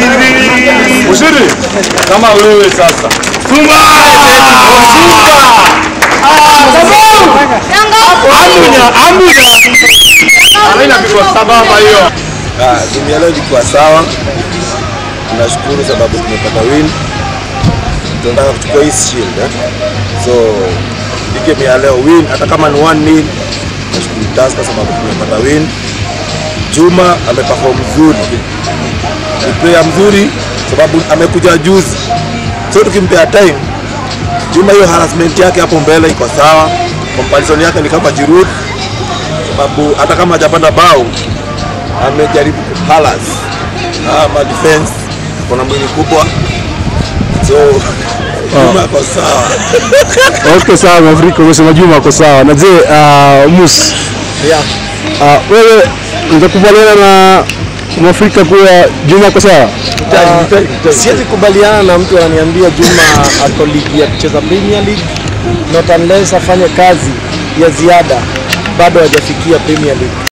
Ushiri kama wewe sasa. Funga! Ambunya, ambunya. Anaina kwa sababu hiyo. Timu ya leo ilikuwa sawa, tunashukuru sababu tumepata win. Tunataka kuchukua hii shield eh? So hii game ya leo win, hata kama ni 1 nil, nashukuru Tusker sababu tumepata win. Juma ameperform mzuri, ni player mzuri sababu amekuja juzi, so tukimpea time Juma, hiyo harassment yake hapo mbele iko sawa, comparison yake ni kama Giroud, sababu hata kama hajapata bao amejaribu kuhalas ama defense, kuna mwili kubwa so Juma ako sawa. Okay, sawa Mwafrika, umesema Juma ako sawa. Na je, uh, Mus, Yeah. uh, wewe utakubaliana na Mwafrika kuwa Juma ako sawa? Siwezi kubaliana na mtu ananiambia Juma ako ligi ya kucheza Premier League, not unless afanye kazi ya ziada, bado hajafikia Premier League.